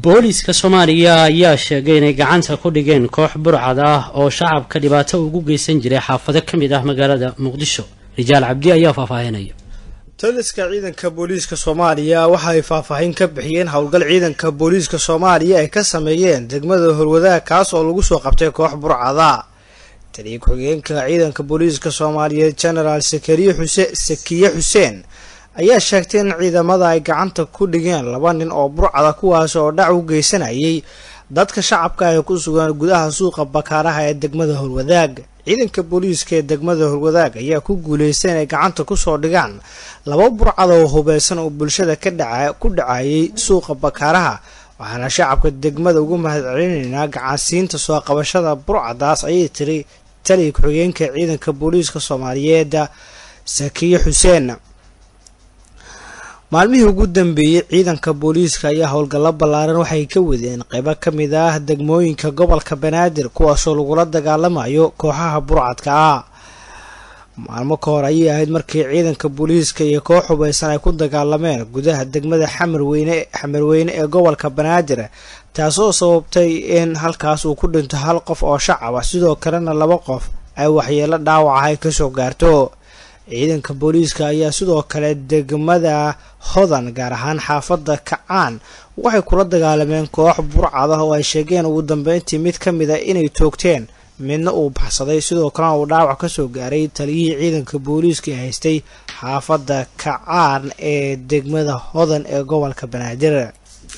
booliiska soomaaliya ayaa sheegay inay gacanta ku dhigeen koox burcad ah oo shacabka dhibaato ugu geysan jiray xaafado ka mid ah magaalada muqdisho rijaal cabdi ayaa faahfaahinaya taliska ciidanka booliiska soomaaliya waxa ay faahfaahin ka bixiyeen howlgal ciidanka booliiska soomaaliya ay ka sameeyeen degmada horwadaag kaas oo lagu soo qabtay koox burcada taliya ku-xigeenka ciidanka booliiska soomaaliyeed genaraal sakariye xuse sakiye xuseen ayaa sheegtay in ciidamada ay gacanta ku dhigeen laba nin oo burcada kuwaas oo dhac u geysanayay dadka shacabka ay ku sugan gudaha suuqa bakaaraha ee degmada horwadaag ciidanka booliiska ee degmada horwadaag ayaa ku guuleystay inay gacanta kusoo dhigaan laba burcada oo hubeysan oo bulshada ka dhaca ku dhacayay suuqa bakaaraha waxaana shacabka degmada ugu mahad celinaynaa gacansiinta soo qabashada burcadaas ayay tiri taliya ku-xigeenka ciidanka booliiska soomaaliyeed sakiye xuseen maalmihii ugu dambeeyey ciidanka booliiska ayaa howlgallo ballaaran waxay ka wadeen qeybo ka mid ah degmooyinka gobolka banaadir kuwaasoo lagula dagaalamayo kooxaha burcadka ah maalmo ka hor ayay ahayd markii ciidanka booliiska iyo koox hubeysan ay ku dagaalameen gudaha degmada xamarweyne xamarweyne ee gobolka banaadir taasoo sababtay in halkaas uu ku dhinto hal qof oo shacab ah sidoo kalena laba qof ay waxyeelo dhaawac ah ay kasoo gaarto ciidanka booliiska ayaa sidoo kale degmada hodan gaar ahaan xaafadda kacaan waxay kula dagaalameen koox burcad ah oo ay sheegeen ugu dambeyntii mid ka mid a inay toogteen midna uu baxsaday sidoo kalena uu dhaawac kasoo gaaray taliyihii ciidanka booliiska ee haystay xaafadda kacaan ee degmada hodan ee gobolka banaadir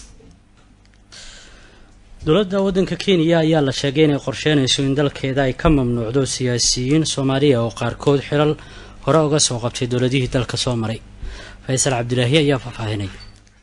dowladda waddanka kenya ayaa la sheegay inay qorsheynayso in dalkeeda ay ka mamnuucdo siyaasiyiin soomaaliya oo qaarkood xilal hore uga soo qabtay dowladihii dalka soo maray faysal cabdilaahi ayaa faahfaahinaya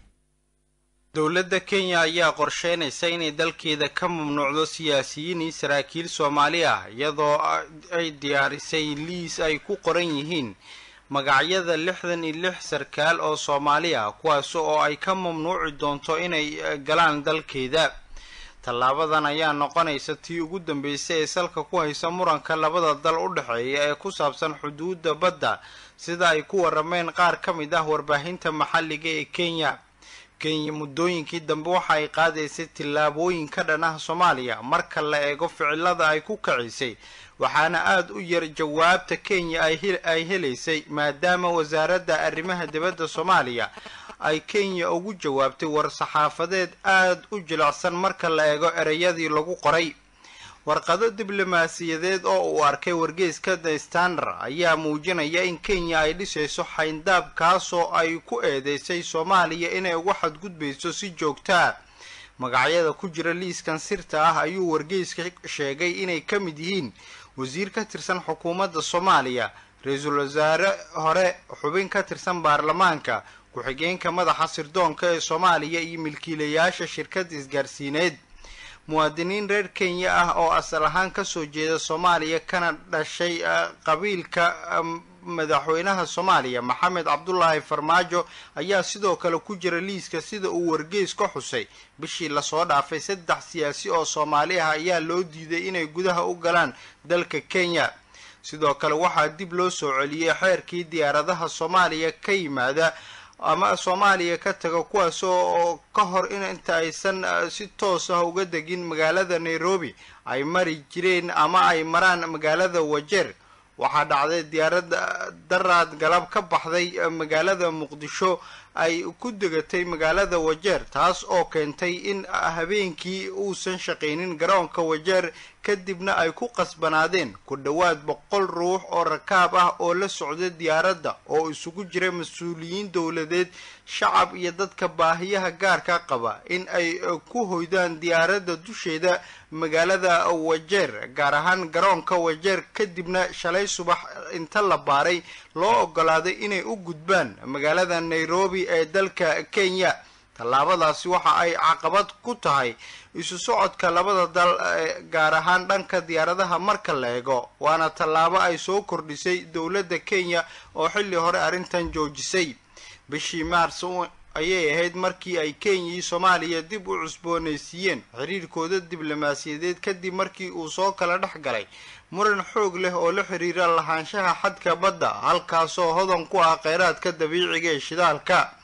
dowladda kenya ayaa qorsheynaysa inay dalkeeda ka mamnuucdo siyaasiyiin iyo saraakiil soomaali ah iyadoo ay diyaarisay liis ay ku qoran yihiin magacyada lixdan iyo lix sarkaal oo soomaali ah kuwaas oo ay ka mamnuuci doonto inay galaan dalkeeda tallaabadan ayaa noqonaysa tii ugu dambeysay ee salka ku haysa muranka labada dal u dhexeeya ee ku saabsan xuduudda badda sida ay ku warameen qaar ka mid ah warbaahinta maxalliga ee kenya kenya muddooyinkii dambe waxa ay qaadaysay tillaabooyin ka dhan ah soomaaliya marka la eego ficilada ay ku kacisay waxaana aada u yar jawaabta kenya ay helaysay maadaama wasaaradda arrimaha dibadda soomaaliya ay kenya ugu jawaabtay war-saxaafadeed aada u jilicsan marka la eego ereyadii lagu qoray warqado diblomaasiyadeed oo uu arkay wargeyska the standard ayaa muujinaya in kenya ay dhisayso xayndaab kaasoo ay ku eedeysay soomaaliya inay uga xadgudbayso si joogtaa magacyada ku jira liiskan sirta ah ayuu wargeyska sheegay inay ka mid yihiin wasiir ka tirsan xukuumadda soomaaliya ra-iisul wasaare hore xubin ka tirsan baarlamaanka ku-xigeenka madaxa sirdoonka ee soomaaliya iyo milkiilayaasha shirkadda isgaarsiineed muwaadiniin reer kenya ah oo asal ahaan kasoo jeeda soomaaliya kana dhashay qabiilka madaxweynaha soomaaliya maxamed cabdulaahi farmaajo ayaa sidoo kale ku jira liiska sida uu wargeys ka xusay bishii lasoo dhaafay saddex siyaasi oo soomaali ah ayaa loo diiday inay gudaha u galaan dalka kenya sidoo kale waxaa dib loo soo celiyey xeerkii diyaaradaha soomaaliya ka yimaada ama soomaaliya ka taga kuwaas oo ka hor in inta aysan si toos ah uga degin magaalada nairobi ay mari jireen ama ay maraan magaalada wajeer waxaa dhacday diyaaradda daraad galab ka baxday magaalada muqdisho ay ku degatay magaalada wajeer taas oo keentay in habeenkii uusan shaqaynin garoonka wajeer kadibna ay ku qasbanaadeen ku dhowaad boqol ruux oo rakaab ah oo la socda diyaaradda oo isugu jira mas-uuliyiin dowladeed shacab iyo dadka baahiyaha gaarka qaba in ay ku hoydaan diyaaradda dusheeda magaalada wajeer gaar ahaan garoonka wajeer kadibna shalay subax inta la baaray loo ogolaaday inay u gudbaan magaalada nairobi ee dalka kenya tallaabadaasi waxa ay caqabad ku tahay isu socodka labada dal gaar ahaan dhanka diyaaradaha marka la eego waana tallaabo ay soo kordhisay dowladda kenya oo xilli hore arrintan joojisay bishii maars ayay ahayd markii ay kenya iyo soomaaliya dib u cusboonaysiiyeen xiriirkooda diblomaasiyadeed kadib markii uu soo kala dhex galay muran xoog leh oo la xiriira lahaanshaha xadka badda halkaasoo hodan ku ah kheyraadka dabiiciga ee shidaalka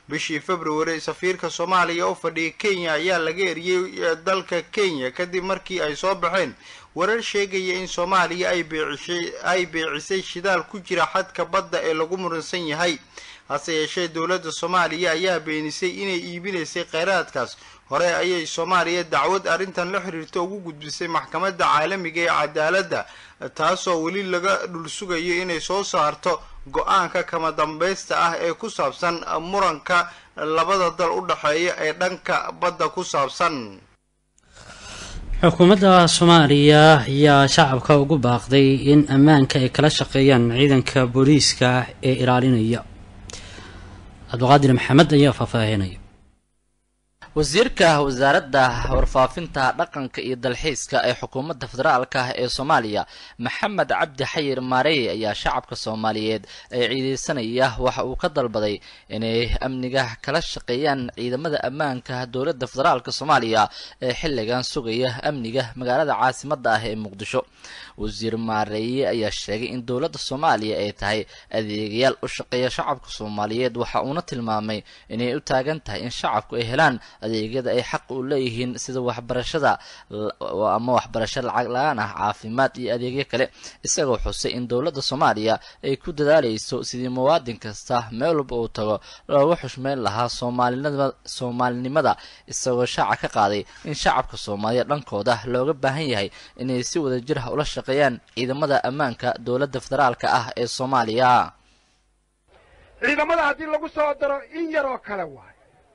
bishii february safiirka soomaaliya u fadhiya kenya ayaa laga eriyey dalka kenya kadib markii ay soo baxeen warar sheegaya in soomaaliya ay beecisay ay beecisay shidaal ku jira xadka badda ee lagu muransan yahay hase yeeshee dowladda soomaaliya ayaa beenisay inay iibinaysay kheyraadkaas hore ayay soomaaliya dacwad arrintan la xiriirta ugu gudbisay maxkamadda caalamiga ee cadaaladda taasoo weli laga dhul sugayo inay soo saarto go-aanka kama dambaysta ah ee ku saabsan muranka labada dal u dhexeeya ee dhanka badda ku saabsan xukuumadda soomaaliya ayaa shacabka ugu baaqday in ammaanka ay kala shaqeeyaan ciidanka booliiska ee ilaalinaya cabdiqaadir maxamed ayaa faahfaahinaya wasiirka wasaaradda warfaafinta dhaqanka iyo dalxiiska ee xukuumadda federaalka ee soomaaliya maxamed cabdi xayir maarey ayaa shacabka soomaaliyeed ee ciideysanaya waxa uu ka dalbaday inay amniga kala shaqeeyaan ciidamada ammaanka dowladda federaalka soomaaliya ee xilligan sugaya amniga magaalada caasimadda ah ee muqdisho wasiir maareeye ayaa sheegay in dowladda soomaaliya ay tahay adeegayaal u shaqeeya shacabka soomaaliyeed waxa uuna tilmaamay inay u taagan tahay in shacabku ay helaan adeegyada ay xaq u leeyihiin sida waxbarashada ama waxbarasho lacag la-aan ah caafimaad iyo adeegyo kale isagoo xusay in dowladda soomaaliya ay ku dadaaleyso sidii muwaadin kasta meel walba uu tago looga xushmeyn lahaa soomaalinima soomaalinimada isagoo shaaca ka qaaday in shacabka soomaaliya dhankooda looga baahan yahay inay si wada jir ah ula shaqeeyaan ciidamada ammaanka dowladda federaalka ah ee soomaaliya ciidamada haddii lagu soo daro in yaroo kale waay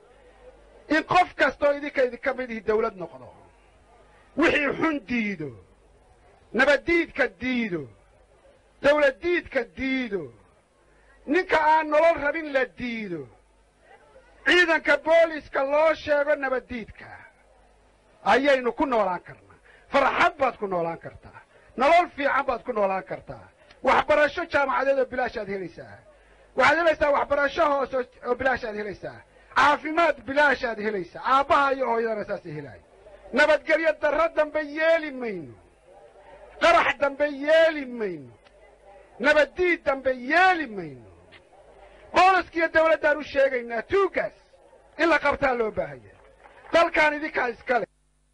in qof kastoo idinka idinka mid ihi dawlad noqdo wixii xun diido nabaddiidka diido dawladdiidka diido ninka aan nolol rabin la diido ciidanka booliska loo sheego nabaddiidka ayaynu ku noolaan karnaa farxad baad ku noolaan kartaa nolol fiican baad ku noolaan kartaa waxbarasho jaamacadeed oo bilaashaad helaysaa waxaad helaysaa waxbarasho hoose oo bilaashaad helaysaa caafimaad bilaashaad helaysaa aabbaha iyo hooyadana saasay helaayo nabadgelyo darro dambe yeeli mayno qarax dambe yeeli mayno nabaddiid dambe yeeli mayno booliskiiyo dawladdaan u sheegaynaa tuugaas in la qabtaa loo baahaya dalkaan idinkaa iskale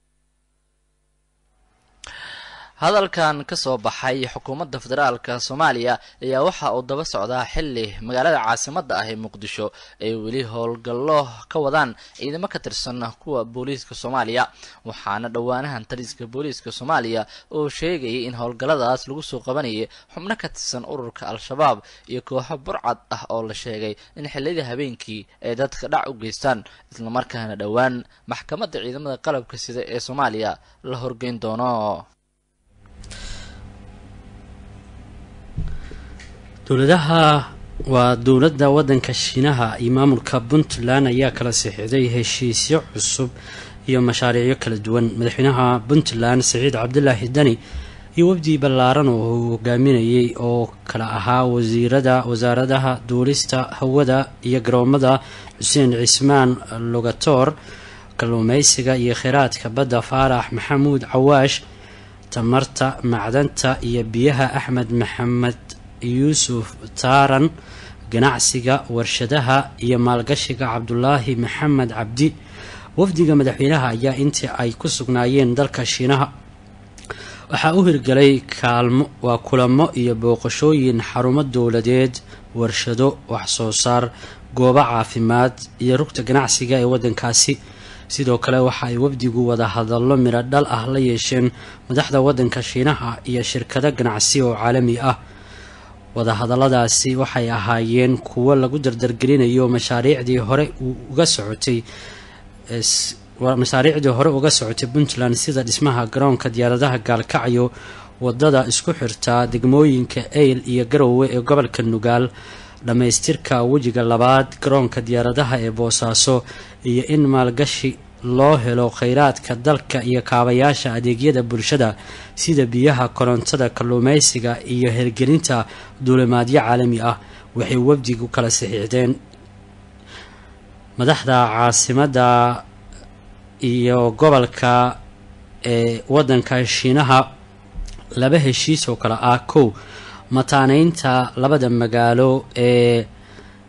hadalkan ka soo baxay xukuumadda federaalka soomaaliya ayaa waxa uu daba socdaa xilli magaalada caasimadda ah ee muqdisho ay weli howlgallo ka wadaan ciidamo ka tirsan kuwa booliiska soomaaliya waxaana dhowaanahan taliska booliiska soomaaliya oo sheegayay in howlgalladaas lagu soo qabanayay xubno ka tirsan ururka al-shabaab iyo kooxo burcad ah oo la sheegay in xilliyada habeenkii ay dadka dhac u geystaan islamarkaana dhowaan maxkamadda ciidamada qalabka sida ee soomaaliya la horgeyn doono dowladaha waa dowladda waddanka shiinaha iyo maamulka puntland ayaa kala sixiday heshiisyo cusub iyo mashaariicyo kala duwan madaxweynaha puntland saciid cabdilaahi dani iyo wafdi ballaaran oo uu hogaaminayay oo kala ahaa wasiirada wasaaradaha duulista hawada iyo garoomada xuseen cismaan logatoor kalluumeysiga iyo kheyraadka badda faarax maxamuud cawaash tamarta macdanta iyo biyaha axmed maxamed yuusuf taaran ganacsiga warshadaha iyo maalgashiga cabdulaahi maxamed cabdi wafdiga madaxweynaha ayaa intii ay ku sugnaayeen dalka shiinaha waxaa u hirgalay kaalmo waa kulamo iyo booqashooyin xarumo dowladeed warshado waxsoo saar goobo caafimaad iyo rugta ganacsiga ee waddankaasi sidoo kale waxa ay wafdigu wada hadallo midho dhal ah la yeesheen madaxda waddanka shiinaha iyo shirkado ganacsi oo caalami ah wadahadalladaasi waxay ahaayeen kuwo lagu dardargelinayo mashaariicdii hore uga socotay mashaariicdii hore uga socotay puntland sida dhismaha garoonka diyaaradaha gaalkacyo wadada isku xirtaa degmooyinka eyl iyo garowe ee gobolka nugaal dhammaystirka wejiga labaad garoonka diyaaradaha ee boosaaso iyo in maalgashi loo helo kheyraadka dalka iyo kaabayaasha adeegyada bulshada sida biyaha korontada kalluumeysiga iyo hirgelinta duulimaadyo caalami ah waxay wafdigu kala saxiixdeen madaxda caasimadda iyo gobolka ee waddanka shiinaha laba heshiis oo kale ah kow mataaneynta labada magaalo ee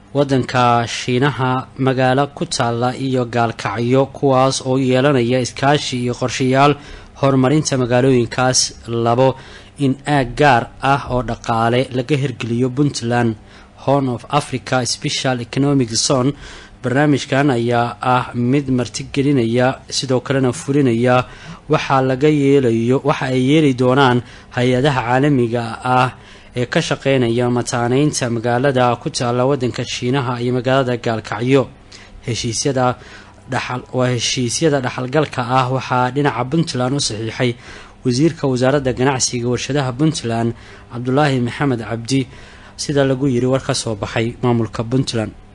waddanka shiinaha magaalo ku taalla iyo gaalkacyo kuwaas oo yeelanaya iskaashi iyo qorshayaal horumarinta magaalooyinkaas labo in aag gaar ah oo dhaqaale laga hirgeliyo puntland horn of africa special economic zone barnaamijkan ayaa ah mid martigelinaya sidoo kalena fulinaya waxaa laga yeelayo waxa ay yeeli doonaan hay-adaha caalamiga ah ee ka shaqeynaya mataaneynta magaalada ku taalla waddanka shiinaha iyo magaalada gaalkacyo heshiisyada dhaxal waa heshiisyada dhaxalgalka ah waxaa dhinaca puntland u saxiixay wasiirka wasaaradda ganacsiga warshadaha puntland cabdulaahi maxamed cabdi sida lagu yiri war ka soo baxay maamulka puntland